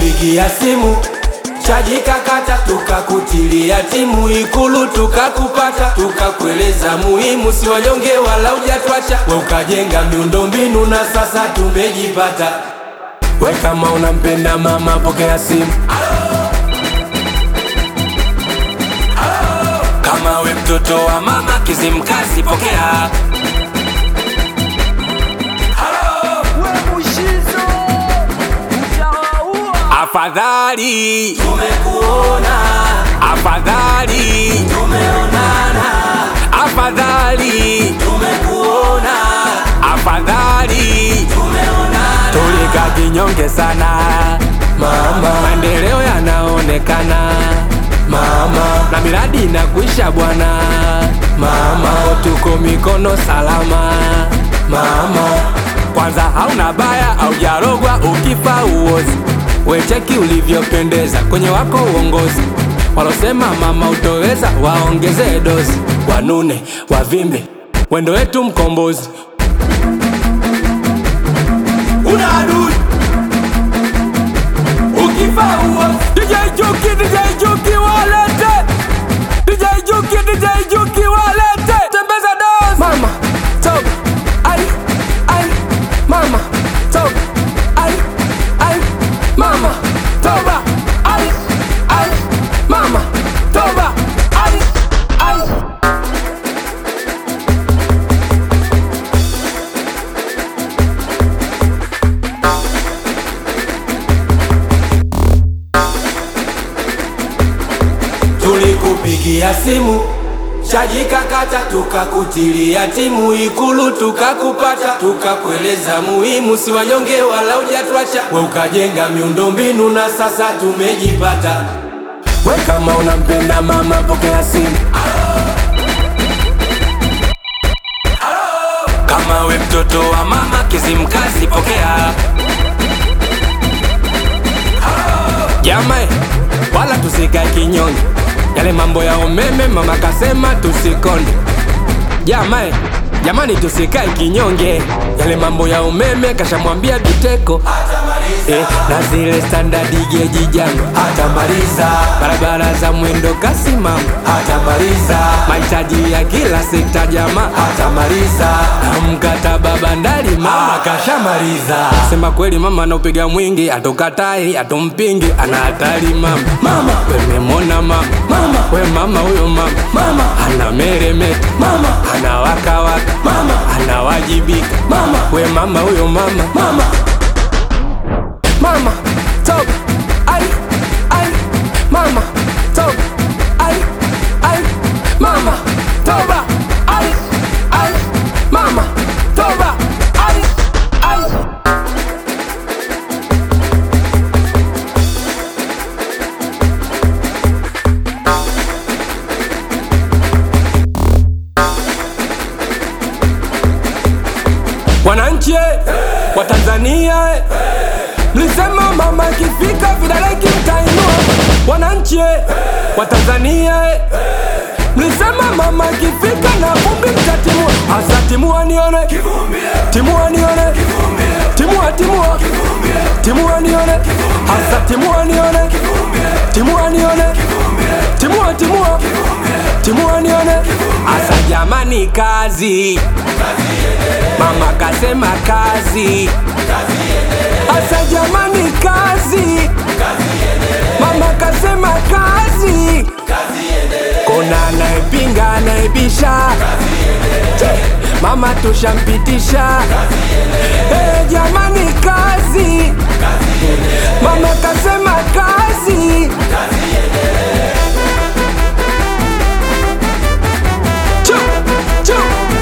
tulikupigia simu chaji kakata, tukakutilia timu Ikulu tukakupata, tukakueleza muhimu, si wanyonge wala hujatwacha, we ukajenga miundombinu na sasa tumejipata. We kama unampenda mama, pokea simu. Kama we mtoto wa mama Kizimkazi, pokea. Afadhali tumekuona, afadhali tumeonana, afadhali tumekuona, afadhali tumeonana. Tulika kinyonge sana mama, maendeleo yanaonekana mama, na miradi inakuisha bwana mama, tuko mikono salama mama. Kwanza hauna baya, haujarogwa ukifa uozi Wecheki ulivyopendeza kwenye wako uongozi. Walosema mama utoweza, waongeze dozi, wanune wavimbe, wendo wetu mkombozi. Una adui ukifa uozi. DJ Juki, DJ Juki walete, DJ Juki, DJ Juki walete, tembeza dozi. Mama toka, ai ai, mama toka, ai ai Mama toba ai ai mama toba ai ai Tulikupigia simu chaji kakata, tukakutilia timu Ikulu tukakupata, tukakueleza muhimu, si wanyonge wala hujatwacha, we ukajenga miundombinu na sasa tumejipata. We kama unampenda mama, pokea simu. Kama we mtoto wa mama Kizimkazi, pokea. Jamae, wala tusikae kinyonge yale mambo ya umeme mama kasema tusikonde. Jamae, jamani tusikae kinyonge. Yale mambo ya umeme kashamwambia Biteko eh, na zile standard geji jango hatamaliza. Barabara za mwendo kasi mama hatamaliza. Mahitaji ya kila sekta jamaa hatamaliza. Na mkataba bandari mama kashamaliza. Sema kweli mama anaupiga mwingi, atokatai atompingi, ana hatari mama. Mama wememona mama, mama we mama huyo mama, mama ana meremeta, mama ana waka waka, mama anawajibika, mama we mama huyo mama, mama mama toka ai ai mama toka ai ai mama toba ai ai mama toba ai ai Wananchi eh, wa Tanzania eh, mlisema mama ikifika vidole kimtainua. Wananchi eh, wa Tanzania eh, mlisema mama ikifika na vumbi mtatimua. Hasa timua nione, timua nione, timua timua, timua nione, hasa timua nione, timua nione, timua timua, timua nione, hasa jamani, kazi Mama kasema kazi, asa jamani, kazi. Mama kasema kazi, kona anayepinga anayebisha, Che, mama tushampitisha. Eh, jamani, kazi. Mama kasema kazi. Chu, chu.